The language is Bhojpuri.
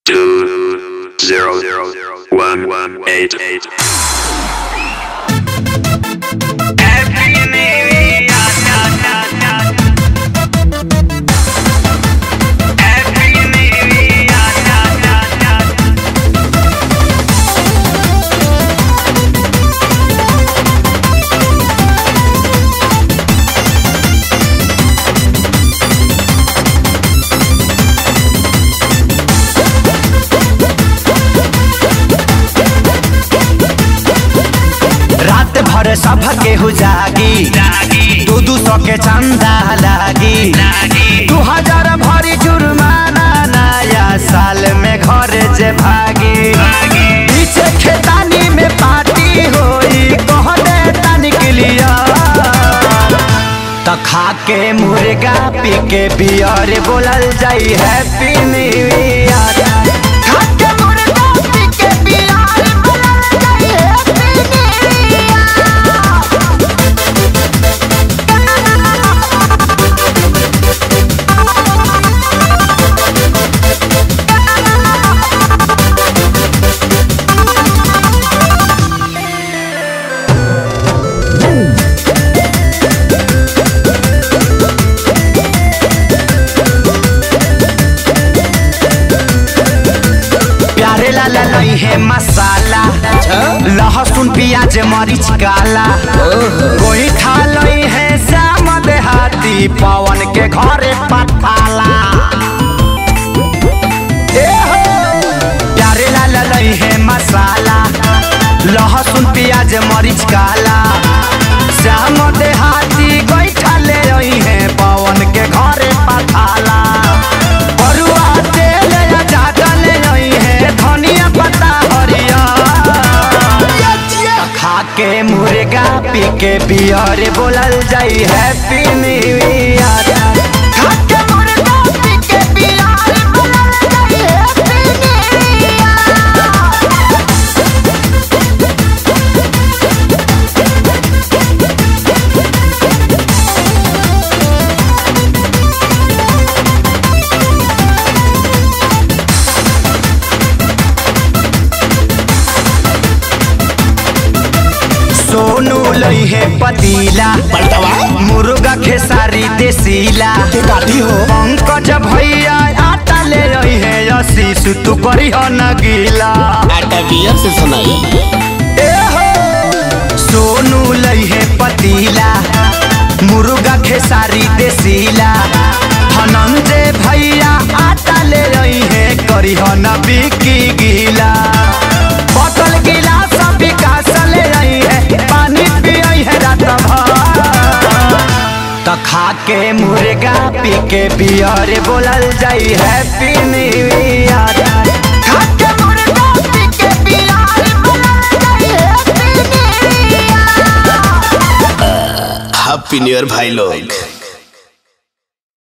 two zero zero one one eight eight. रात भर सब केहू जागी दू दू सौ के चंदा लागी दू हजार भरी जुर्माना नया साल में घर जे भागी पीछे खेतानी में पार्टी होई कह दे तनिक लिया त खा के मुर्गा पी के बियर बोलल जाई हैप्पी न्यू ईयर खा के मुर्गा पी के बियर बोलल जाई हैप्पी प्यारे लाला नहीं है मसाला लहसुन प्याज मरीच काला कोई खा लई है श्याम देहाती पवन के घरे पठाला ए हो, प्यारे लाला नहीं है मसाला लहसुन प्याज मरीच काला श्याम देहाती कोई खा ले रही है पवन के घरे पठाला बरुआ तेल या जाटा ले रही है धनिया पत्ता हरिया खा के मुर्गा पी के बियर बोलल जाई हैप्पी न्यू ईयर खा के मुर्गा पी के बियर बोलल जाई हैप्पी न्यू ईयर सोनू लई है पतीला मुर्गा खेसारी देसीला गाड़ी हो पंकज भैया आटा ले रही है यसी तू करी हो न गीला आटा बियर से सुनाई ए हो सोनू लई है पतीला मुर्गा खेसारी देसीला धनंजय भैया आटा ले रही है करी हो न बिकी गीला बोतल गिलास विकास ले रही है पानी पियई है रात भर त खा के मुर्गा पी के बियर बोलल जाई हैप्पी न्यू ईयर खा के मुर्गा पी के बियर बोलल जाई happy new year happy new year भाई लोग